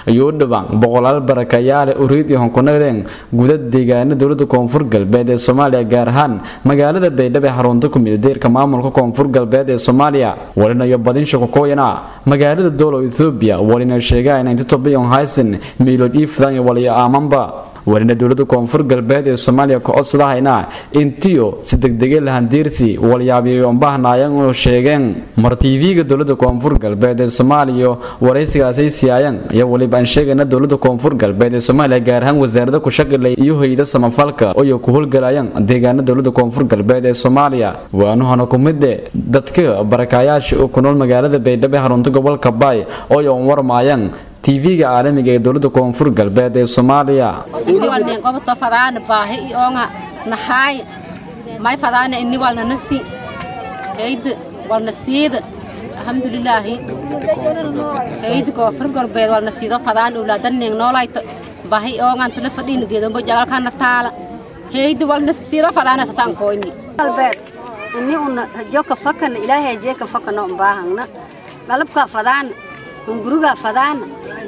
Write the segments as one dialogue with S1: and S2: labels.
S1: iyo u dhawaan boqolaal barakayaale uriid iyo honkunadeen guda deegaana dowlada koonfur galbeed ee soomaaliya gaar ahaan magaalada baydhabo ee xarunta ku midadeerka maamulka koonfur galbeed ee soomaaliya walina iyo badin shakokooyana magaalada dowla ethoobiya walina sheegaa in intotobiyon haysan miilood iifdan iyo waliyo aamanba walina dowlada koonfur galbeed ee soomaaliya ka codsadahayna intiyo si degdege lahandiirsi walyaabiyoonbahnaayeen oo sheegeen mar tv-ga dowlada koonfur galbeed ee soomaaliya waraysigaasay siyaayeen iyo waliba aan sheegayna dowlada koonfur galbeed ee soomaaliya gaar ahaan wasaarada kushaqilay iyo hayda samafalka oyo ku howlgalayaan deegaana dowlada koonfur galbeed ee soomaaliya waanuhana ku mide dadka barakaayaasha oo ku nool magaalada baydhabo ee xarunta gobolka baay oo oon warmaayeen tv-ga caalamiga ee dowlada koonfur galbeed ee soomaaliya
S2: walnin goboto fadaana baahi ionga nahaay may fadaana ini walna nasi hayda walna siida alxamdulilaahi hayda koonfur galbeed walna siido fadaan owlaadanning noolayto baahi iongan tala fadhiina geedombo jagalkana taala hayda walna siido fadaana sasaan koyni
S3: galbeed ini una joka fakana ilaahay jeeka fakano umbaahangna galabka fadaana hunguriga fadaana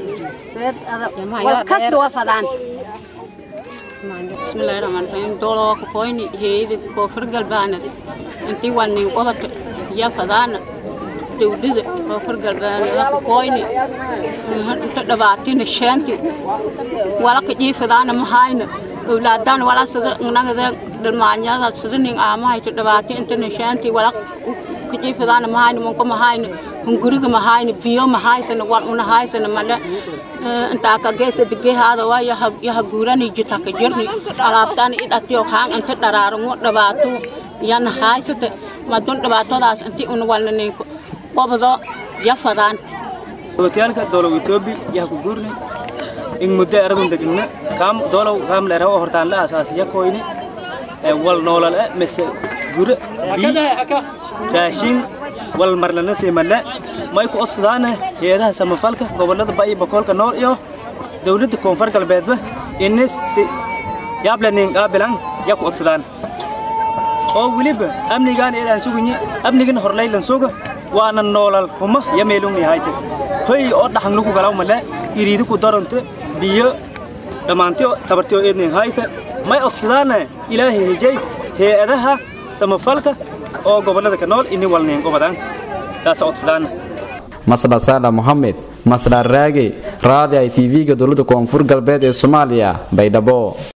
S3: kasta waa fadaan
S4: bismillaahi raxmaan raxiim dooloo ka koyni heeyada koonfur galbeed intii walnin qobato ya fadaana dowlada koonfur galbeed ka koyni inta dhibaatina sheenti wala ka jiifadaana mahayna owlaadaan wala sida nagada dhalmaanyada sida nin aamahayto dhibaati intana sheenti wala ka jiifadaana mahayna manko mahayna hunguriga mahayna biyo mahaysana wal una haysana male intaa ka geesa digehaada waa yaha guurani jita ka jirni alaabtaan idhatiyo kaan inta dharaarango dhibaato yana haysata madun dhibaatadaas inti una walna nin qobdo ya fadaan
S5: hotelka dowlaw etoobi yaha ku guurni in muddo aragun degna kaam dowlaw kaam leeraw hortaan la asaasiya koyni wal noolal mise gure bi raashin wal marlana siimale may ku codsadaana heedaha samafalka gobolada ba iyo boqolka nool iyo dowladda koonfur galbeedba inis si yaablanin qaabilan ya ku codsadaan oo weliba amnigaan eedaan sugunyi amnigan horlaylan suga waana noolal huma ya meelungni hayte hoy oo dhaxan lagu galaw male iriidi ku daranto biyo dhammaantiyo tabartiyo eednin hayte may codsadaana ilaahay hejay heedaha samafalka oo gobolada ka nool ini walnin gobadan taas codsadaan
S1: masdha saala mohamed masdha raage raadi ay tv-ga dowlada koonfur galbeed ee soomaaliya baydhabo